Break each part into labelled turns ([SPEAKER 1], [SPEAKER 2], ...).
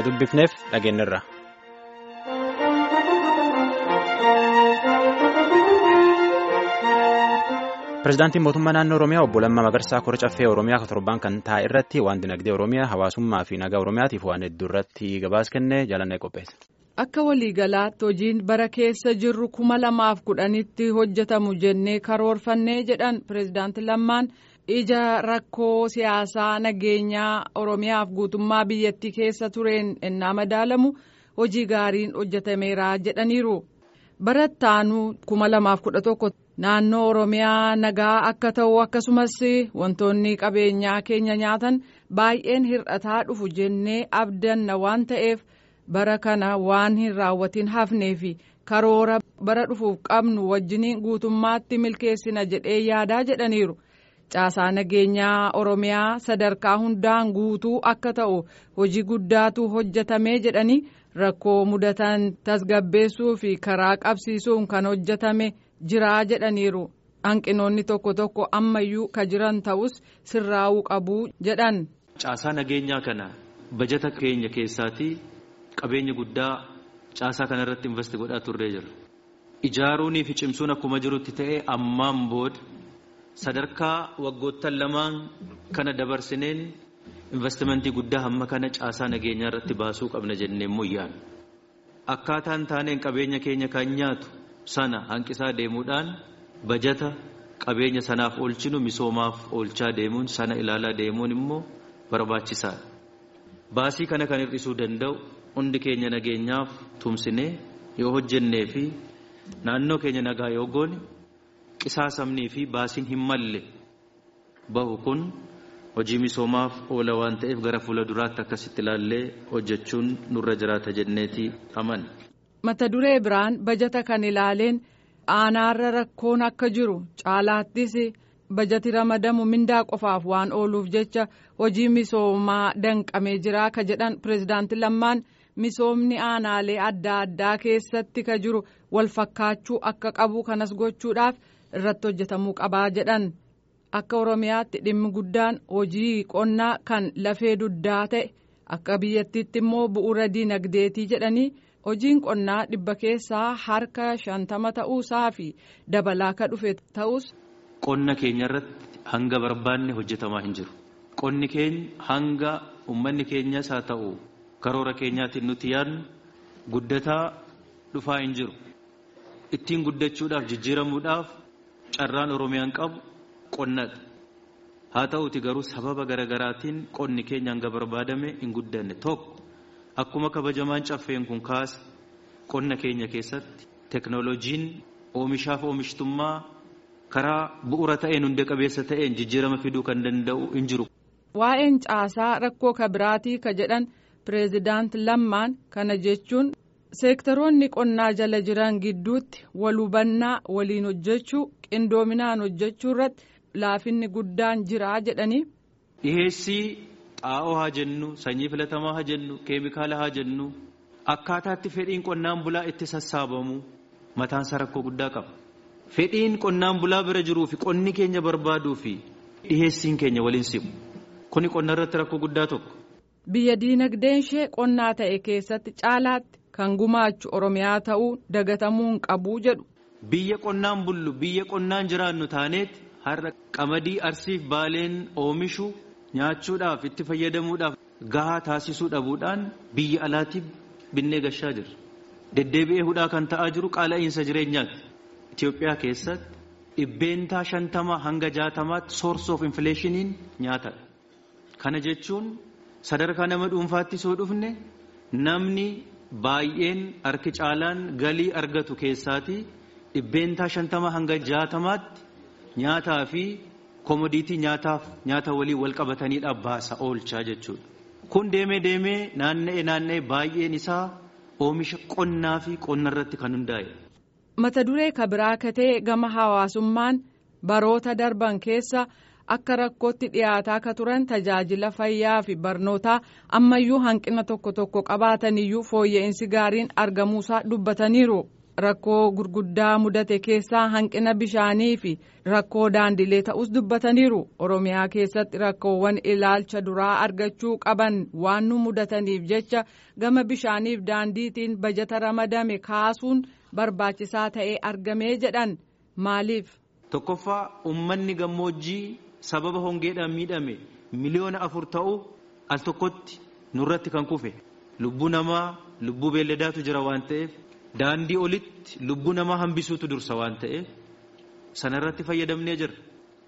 [SPEAKER 1] dubbifneef dhageenyirra. Pireezidaantiin mootummaa naannoo Oromiyaa obbo Lammaa Magarsaa kora caffee Oromiyaa torban kan taa'e irratti waan dinagdee Oromiyaa hawaasummaa fi nagaa Oromiyaatiif waan hedduu irratti gabaasa kennee jaalannee qopheesse.
[SPEAKER 2] Akka waliigalaatti hojiin bara keessa jirru kuma lamaaf kudhanitti hojjetamu jennee karoorfannee jedhan pireezidaanti Lammaan ija rakkoo siyaasaa nageenyaa Oromiyaaf guutummaa biyyattii keessa tureen ennaa madaalamu hojii gaariin hojjetameera jedhaniiru. Barattaanuu kuma lamaaf kudha tokko naannoo Oromiyaa nagaa akka ta'u akkasumas wantoonni qabeenyaa keenya nyaatan baay'een hir'ataa dhufu jennee abdanna waan ta'eef. bara kana waan hin raawwatiin hafnee fi karoora bara dhufuuf qabnu wajjiniin guutummaatti milkeessina jedhee yaadaa jedhaniiru caasaa nageenyaa oromiyaa sadarkaa hundaan guutuu akka ta'u hojii guddaatu hojjetamee jedhanii rakkoo mudatan tasgabbeessuu fi karaa qabsiisuun kan hojjetame jiraa jedhaniiru hanqinoonni tokko tokko ammayyuu ka jiran ta'us sirraa'uu qabuu jedhan.
[SPEAKER 3] caasaa nageenyaa kana bajata keenya keessaatii. qabeenya guddaa caasaa kana irratti investi godhaa turree jira ijaaruunii fi cimsuun akkuma jirutti ta'e ammaan booda sadarkaa waggoottan lamaan kana dabarsineen investimentii guddaa hamma kana caasaa nageenyaa irratti baasuu qabna jennee muyyaan akkaataan taaneen qabeenya keenya kan nyaatu sana hanqisaa deemuudhaan bajata qabeenya sanaaf oolchinu misoomaaf oolchaa deemuun sana ilaalaa deemuun immoo barbaachisaadha baasii kana kan hir'isuu danda'u hundi keenya nageenyaaf tumsinee yoo hojjennee fi naannoo keenya nagaa yoo goone qisaasamnii fi baasiin hin malle bahu kun hojii misoomaaf oola waan ta'eef gara fuula duraatti akkasitti ilaallee hojjechuun nurra jiraata jenneeti aman.
[SPEAKER 2] mata duree biraan bajata kan ilaaleen aanaarra rakkoon akka jiru caalaattis bajati ramadamu mindaa qofaaf waan ooluuf jecha hojii misoomaa danqamee jira ka jedhan pireezidaanti lammaan. misoomni aanaalee adda addaa keessatti ka jiru wal fakkaachuu akka qabu kanas gochuudhaaf irratti hojjetamuu qabaa jedhan akka oromiyaatti dhimmi guddaan hojii qonnaa kan lafee duddaa ta'e akka biyyattiitti immoo bu'uura diinagdeetii jedhanii hojiin qonnaa dhibba keessaa harka shantama ta'uusaa fi dabalaa ka dhufe ta'us.
[SPEAKER 3] qonna keenya irratti hanga barbaanne hojjetamaa hin jiru qonni keenya hanga uummanni keenyas haa ta'u. karoora keenyaatiin nuti yaadnu guddataa dhufaa hin jiru ittiin guddachuudhaaf jijjiiramuudhaaf carraan oromiyaan qabu qonnadha haa ta'uti garuu sababa garagaraatiin qonni keenya hanga barbaadame hin guddanne tokko akkuma kabajamaan caffeen kun kaase qonna keenya keessatti teknooloojiin oomishaaf oomishtummaa karaa bu'uura ta'een hundee qabeessa ta'een jijjiirama fiduu kan danda'u hin jiru.
[SPEAKER 2] waa'een caasaa rakkoo kabiraatii ka jedhan. pireezidaanti lammaan kana jechuun seektaroonni qonnaa jala jiran gidduutti wal hubannaa waliin hojjechuu qindoominaan hojjechuu irratti laafinni guddaan jiraa jedhanii.
[SPEAKER 3] dhiheessii xaa'oo haa jennu sanyii filatamaa haa jennu keemikaala haa jennu akkaataatti fedhiin qonnaan bulaa itti sassaabamu mataansa rakkoo guddaa qaba fedhiin qonnaan bulaa bira jiruu fi qonni keenya barbaaduu fi dhiheessiin keenya waliin simu kuni qonna irratti rakkoo guddaa tokko.
[SPEAKER 2] biyya diinagdeen ishee qonnaa ta'e keessatti caalaatti kan gumaachu oromiyaa ta'uu dagatamuu hin qabuu jedhu.
[SPEAKER 3] biyya qonnaan bullu biyya qonnaan jiraannu taaneeti har'a qamadii arsiif baaleen oomishu nyaachuudhaaf itti fayyadamuudhaaf gahaa taasisuu dhabuudhaan biyya alaatiif binnee gashaa jirra deddeebi'ee hudhaa kan ta'aa jiru qaala'iinsa jireenyaati Itoophiyaa keessatti dhibbeentaa shantama hanga jaatamaatti source of inflationiin nyaatadha kana jechuun. sadarkaa nama dhuunfaatti soo dhufne namni baay'een harki caalaan galii argatu keessaatii dhibbeentaa shantama hanga jaatamaatti nyaataa fi komodiitii nyaataaf nyaata walii wal qabataniidhaaf baasa oolchaa jechuudha. Kun deemee deemee naanna'ee naanna'ee baay'een isaa oomisha qonnaa fi qonna irratti kan hundaa'e.
[SPEAKER 2] Mata duree kabiraa katee gama hawaasummaan baroota darban keessa. akka rakkootti dhiyaataa ka turan tajaajila fayyaa fi barnootaa ammayyuu hanqina tokko tokko qabaataniyyuu fooyya'insi gaariin argamuusaa dubbataniiru rakkoo gurguddaa mudate keessaa hanqina bishaanii fi rakkoo daandilee ta'us dubbataniiru oromiyaa keessatti rakkoowwan ilaalcha duraa argachuu qaban waan nu mudataniif jecha gama bishaaniif daandiitiin bajata ramadame kaasuun barbaachisaa ta'ee argamee jedhan maaliif.
[SPEAKER 3] tokkoffaa ummanni gammoojjii sababa hongeedhaan miidhame miliyoona afur ta'u al tokkotti nurratti kan kufe lubbuu namaa lubbuu beelladaatu jira waan ta'eef. daandii olitti lubbuu namaa hambisuutu dursa waan ta'eef sanarratti fayyadamnee jirra.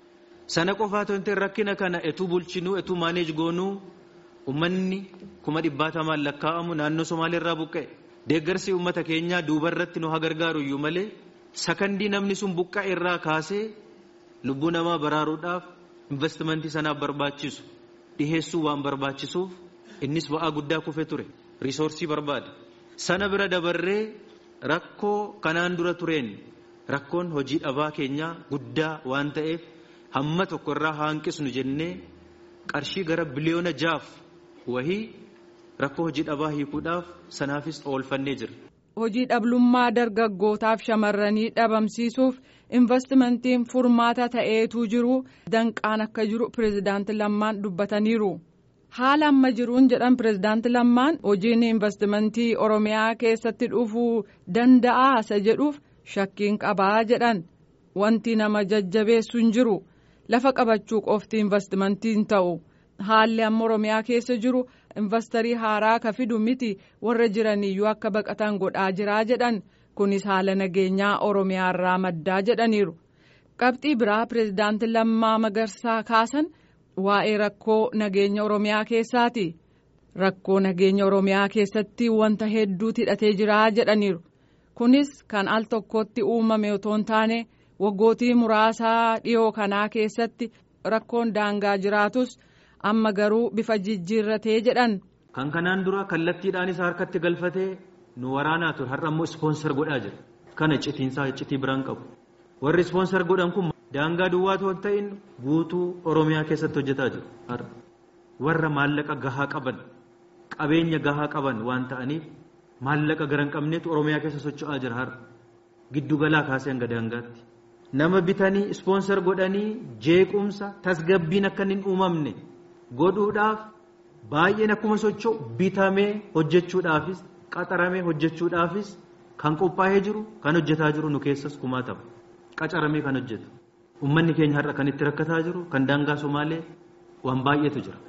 [SPEAKER 3] Sana qofaa ta'e rakkina kana etuu bulchinuu etuu maaneej goonuu uummanni kuma dhibbaatamaan lakkaa'amu naannoo Somaaleerraa buqqa'e. Deeggarsi uummata keenyaa duubarratti nu haa gargaaru iyyuu malee sakandii namni sun buqqa'e irraa kaasee lubbuu namaa baraaruudhaaf investimentii sanaaf barbaachisu dhiheessuu waan barbaachisuuf innis ba'aa guddaa kufee ture riisoorsii barbaada. Sana bira dabarree rakkoo kanaan dura tureen rakkoon hojii dhabaa keenyaa guddaa waan ta'eef hamma tokko irraa hanqisnu jennee qarshii gara biliyoona jaaf wahii rakkoo hojii dhabaa hiikuudhaaf sanaafis oolfannee jira.
[SPEAKER 2] Hojii dhabummaa dargaggootaaf shamarranii dhabamsiisuuf investimentiin furmaata ta'eetu jiru danqaan akka jiru pirezidaanti Lammaan dubbataniiru. haala amma jiruun jedhan pirezidaanti lammaan hojiin investimentii oromiyaa keessatti dhufuu danda'a isa jedhuuf shakkiin qabaa jedhan wanti nama jajjabeessu hin jiru lafa qabachuu qofti investimentiin ta'u haalli amma oromiyaa keessa jiru investarii haaraa ka fidu miti warra jiraniyyuu akka baqatan godhaa jiraa jedhan kunis haala nageenyaa oromiyaa irraa maddaa jedhaniiru qabxii biraa pirezidaanti lammaa magarsaa kaasan. waa'ee rakkoo nageenya oromiyaa keessaati rakkoo nageenya oromiyaa keessatti wanta hedduutu hidhatee jira jedhaniiru kunis kan al tokkotti uumame otoo hin taane waggootii muraasaa dhiyoo kanaa keessatti rakkoon daangaa jiraatus amma garuu bifa jijjiirratee jedhan.
[SPEAKER 3] kan kanaan dura kallattiidhaanis harkatti galfatee nu waraanaa ture har'a immoo ispoonsar godhaa jira kana citiinsaa citii biraan qabu warri ispoonsar godhan kun. daangaa duwwaa ta'an ta'in guutuu oromiyaa keessatti hojjetaa jiru har'a warra maallaqa gahaa qaban qabeenya gahaa qaban waan ta'aniif maallaqa gara hin qabneetu oromiyaa keessa socho'aa jira har'a giddugalaa kaasee hanga daangaatti nama bitanii ispoonsar godhanii jeequmsa tasgabbiin akka hin uumamne godhuudhaaf baay'een akkuma socho'u bitamee hojjechuudhaafis qaxaramee hojjechuudhaafis kan qophaa'ee jiru kan hojjetaa jiru nu keessas kumaatama qacaramee kan hojjetu. Uummanni keenya har'a kan itti rakkataa jiru kan daangaa Somaalee waan baay'eetu jira.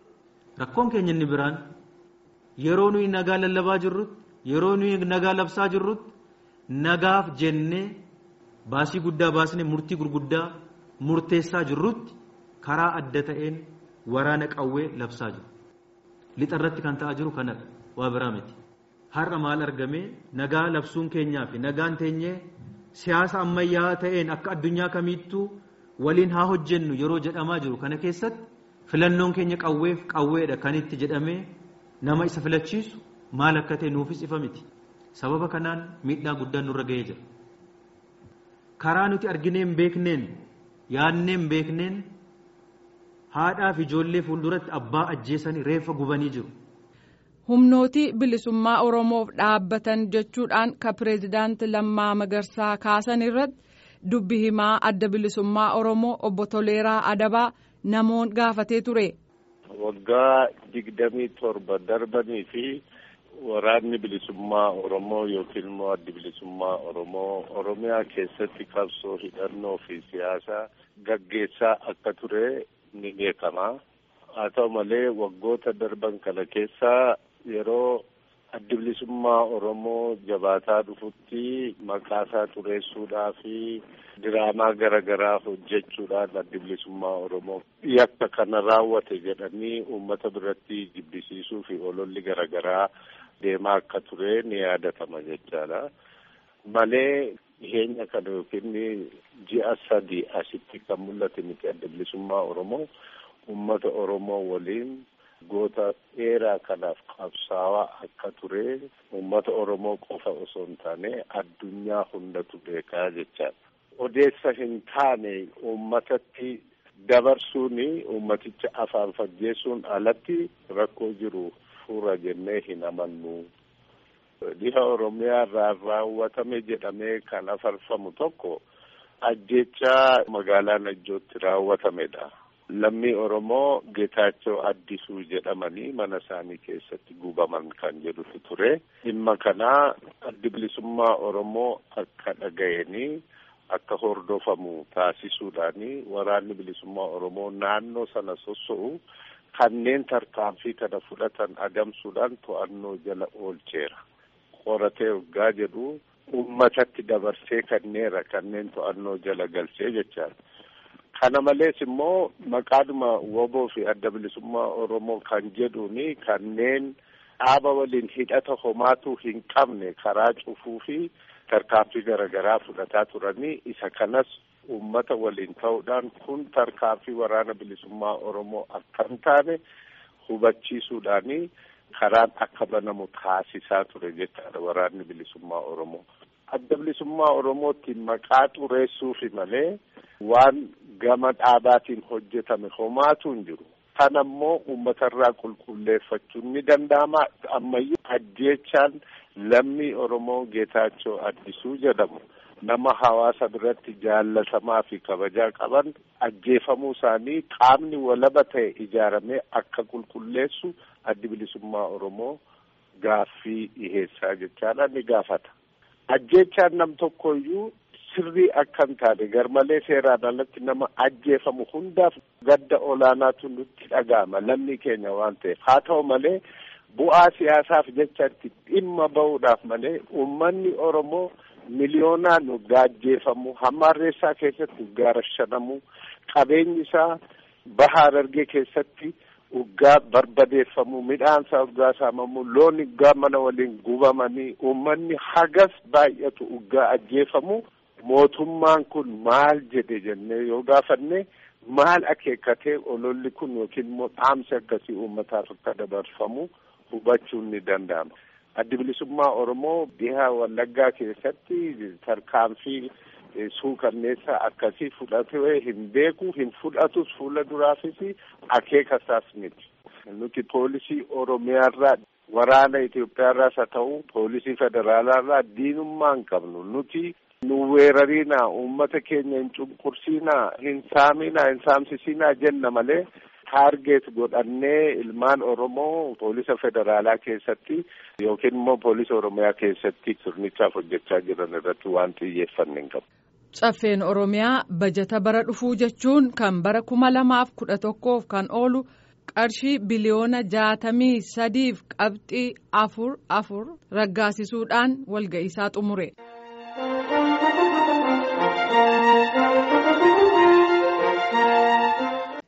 [SPEAKER 3] Rakkoon keenya inni biraan yeroo nuyi nagaa lallabaa jirrutti yeroo nuyi nagaa labsaa jirrutti nagaaf jennee baasii guddaa baasnee murtii gurguddaa murteessaa jirrutti karaa adda ta'een waraana qawwee labsaa jiru. Lixa irratti kan ta'aa jiru kanadha waa biraa miti. Har'a maal argamee nagaa labsuun keenyaa fi nagaan teenyee. siyaasa ammayyaa ta'een akka addunyaa kamiittuu waliin haa hojjennu yeroo jedhamaa jiru kana keessatti filannoon keenya qawweef qawweedha kan itti jedhamee nama isa filachiisu maal akka ta'e nuufis ifa miti sababa kanaan miidhaa guddaan nurra ga'ee jira karaa nuti arginee hin beekneen yaadnee hin beekneen haadhaa fi ijoollee fuulduratti abbaa ajjeesanii reeffa gubanii jiru.
[SPEAKER 2] humnootii bilisummaa oromoof dhaabbatan jechuudhaan ka pireezidaanti lammaa magarsaa kaasan irratti dubbi himaa adda bilisummaa oromoo obbo Toleeraa Adabaa namoon gaafatee ture.
[SPEAKER 4] waggaa digdamii torba darbanii fi waraanni bilisummaa oromoo yookiin immoo addi bilisummaa oromoo oromiyaa keessatti qabsoo hidhannoo fi siyaasaa gaggeessaa akka ture ni beekama. haa ta'u malee waggoota darban kana keessaa yeroo addi bilisummaa oromoo jabaataa dhufutti maqaasaa xureessuudhaa fi diraamaa garaagaraa hojjechuudhaan addi bilisummaa oromoo yakka kana raawwate jedhanii uummata biratti jibbisiisuu fi ololli garaagaraa deemaa akka ture ni yaadatama jechaadha. malee dhiheenya kana yookiin ji'a sadii asitti kan mul'ate miti adda bilisummaa oromoo uummata oromoo waliin goota dheeraa kanaaf qabsaawaa akka ture uummata oromoo qofa osoo hin taane addunyaa hundatu beekaa jechaadha. odeessa hin taane uummatatti dabarsuun uummaticha afaan fajjeessuun alatti rakkoo jiru fura jennee hin amannu. dhiha oromiyaa irraa raawwatame jedhamee kan afarfamu tokko ajjechaa magaalaa najjootti raawwatamedha. lammii oromoo geetaachoo addisuu jedhamanii mana isaanii keessatti gubaman kan jedhutu ture dhimma kanaa addi bilisummaa oromoo akka dhaga'anii akka hordofamu taasisuudhaani waraanni bilisummaa oromoo naannoo sana sosso'u kanneen tarkaanfii kana fudhatan adamsuudhaan to'annoo jala oolcheera qoratee waggaa jedhu ummatatti dabarsee kenneera kanneen to'annoo jala galchee jechaadha. kana malees immoo maqaadhuma woboo fi adda bilisummaa oromoo kan jedhuuni kanneen dhaaba waliin hidhata homaatu hin qabne karaa cufuu fi tarkaanfii garaagaraa fudhataa turanii isa kanas ummata waliin ta'uudhaan kun tarkaanfii waraana bilisummaa oromoo akka hin taane hubachiisuudhaani karaan akka banamu taasisaa ture jechaadha waraanni bilisummaa oromoo. adda bilisummaa oromootti maqaa xureessuufi malee waan gama dhaabaatiin hojjetame homaatu hin jiru. Kana immoo uummatarraa qulqulleeffachuun ni danda'ama. Ammayyuu ajjeechaan lammii Oromoo Geetaachoo Addisuu jedhamu nama hawaasa biratti jaallatamaa fi kabajaa qaban ajjeefamuu isaanii qaamni walaba ta'e ijaaramee akka qulqulleessu addi bilisummaa Oromoo gaaffii dhiheessaa jechaadha ni gaafata. ajjeechaan nam tokkoyyuu sirrii akka hin taane garmalee seeraan alatti nama ajjeefamu hundaaf gadda olaanaatu nutti dhaga'ama lammii keenya waan ta'eef haa ta'u malee bu'aa siyaasaaf jecha itti dhimma ba'uudhaaf malee uummanni oromoo miliyoonaan waggaa ajjeefamu hamma harreessaa keessatti waggaa rashanamu qabeenyi isaa baha Harargee keessatti waggaa barbadeeffamu midhaansaa waggaa saamamu loon waggaa mana waliin gubamanii uummanni hagas baay'atu waggaa ajjeefamu mootummaan kun maal jedhe jennee yoo gaafanne maal akeekkatee ololli kun yookiin immoo dhaamsi akkasii uummataaf akka dabarfamu hubachuun ni danda'ama. Addi bilisummaa Oromoo dhiha Wallaggaa keessatti tarkaanfii suukanneessa akkasii fudhatee hin beeku hin fudhatus fuula duraafis akeekasaas miti. Nuti poolisii Oromiyaarraa waraana Itoophiyaarraas haa ta'u poolisii federaalaarraa diinummaa hin qabnu nuti nu weerariinaa uummata keenya hin cunqursiinaa hin saaminaa hin saamsisinaa jenna malee taargeet godhannee ilmaan Oromoo poolisa federaalaa keessatti yookiin immoo poolisa Oromiyaa keessatti sirnichaaf hojjechaa jiran irratti waan xiyyeeffanne hin qabu.
[SPEAKER 2] Caffeen Oromiyaa bajata bara dhufuu jechuun kan bara kuma lamaaf kudha tokkoof kan oolu qarshii biliyoona jaatamii sadiif qabxii afur afur raggaasisuudhaan walga'iisaa xumure.